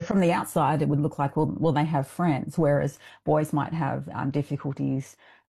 from the outside, it would look like, well, well they have friends, whereas boys might have um, difficulties.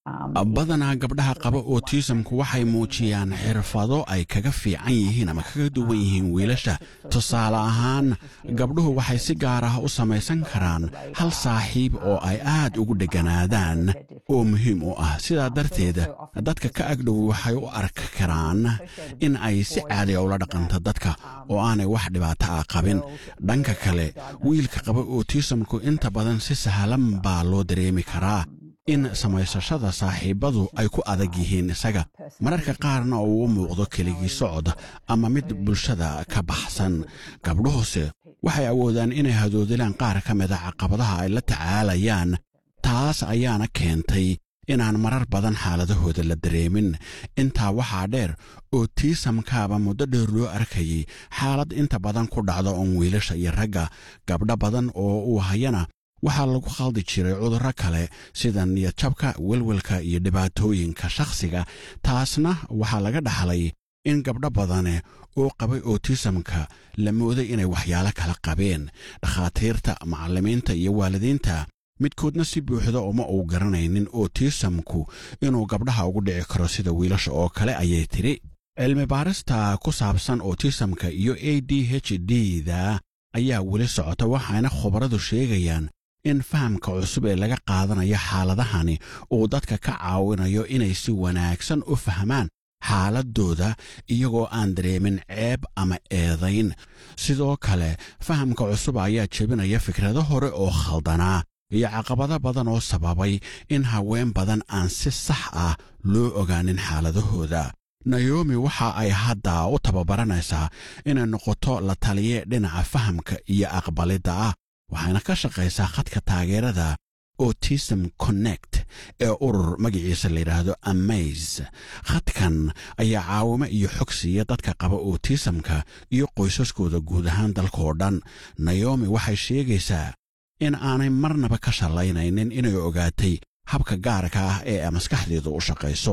badanaa gabdhaha qaba otisamku waxay muujiyaan xirfado ay kaga fiican yihiin ama kaga duwan yihiin wiilasha tusaale ahaan gabdhuhu waxay si gaar ah u samaysan karaan hal saaxiib oo ay aad ugu dheganaadaan oo muhiim u ah sidaa darteed dadka ka agdhow waxay u arki karaan in ay si caadiya ula dhaqanto dadka oo aanay wax dhibaato ah qabin dhanka kale wiilka qaba otisamku inta badan si sahlan baa loo dareemi karaa in samaysashada saaxiibbadu ay ku adag yihiin isaga mararka qaarna uu u muuqdo keligii socod ama mid bulshada ka baxsan gabdhuhuse waxay awoodaan inay hadoodilaan qaar ka mida caqabadaha ay la tacaalayaan taas ayaana keentay inaan marar badan xaaladahooda la dareemin intaa waxaa dheer oo tiisamkaaba muddo dheer loo arkayay xaalad inta badan ku dhacda oon wiilasha iyo ragga gabdho badan oo uu hayana waxaa lagu khaldi jiray cudurro kale sida niyadjabka welwelka iyo dhibaatooyinka shakhsiga taasna waxaa laga dhaxlay in gabdho badane oo qabay otisamka la mooday inay waxyaalo kala qabeen dhakhaatiirta macallimiinta iyo waalidiinta midkoodna si buuxda uma uu garanaynin otisamku inuu gabdhaha ugu dhici karo sida wiilasha oo kale ayay tidhi cilmi baarista ku saabsan otisamka iyo a d h d da ayaa weli socota waxaana khubaradu sheegayaan in fahamka cusub ee laga qaadanayo xaaladahani uu dadka ka caawinayo inay si wanaagsan u fahmaan xaaladooda iyagoo aan dareemin ceeb ama eedayn sidoo kale fahamka cusub ayaa jebinaya fikrado hore oo khaldanaa iyo caqabado badan oo sababay in haween badan aan si sax ah loo ogaanin xaaladahooda naomi waxa ay hadda u tababaranaysaa inay noqoto la taliye dhinaca fahamka iyo aqbalidda ah waxayna ka shaqaysaa khadka taageerada autism connect ee urur magaciisa layidhaahdo amaze khadkan ayaa caawimo iyo xog siiya dadka qaba autismka iyo qoysaskooda guud ahaan dalkaoo dhan naomi waxay sheegaysaa in aanay marnaba ka shallaynaynin inay ogaatay habka gaarka ah ee maskaxdeedu u shaqayso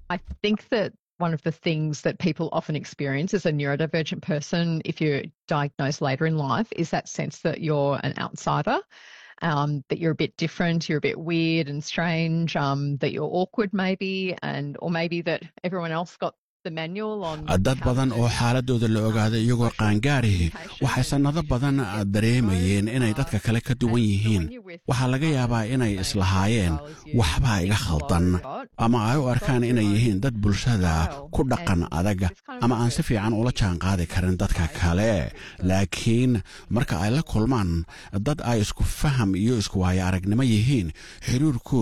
one of the things that people often experience as a neurodivergent person, if you're diagnosed later in life, is that sense that you're an outsider, um, that you're a bit different, you're a bit weird and strange, um, that you're awkward maybe, and or maybe that everyone else got dad badan oo xaaladooda la ogaaday iyagoo qaangaarihi waxay sannado badan dareemayeen inay dadka kale ka duwan yihiin waxaa laga yaabaa inay islahaayeen waxbaa iga khaldan ama ay u arkaan inay yihiin dad bulshada ku dhaqan adag ama aan si fiican ula jaanqaadi karin dadka kale laakiin marka ay la kulmaan dad ay isku faham iyo isku waayo aragnimo yihiin xiriirkooda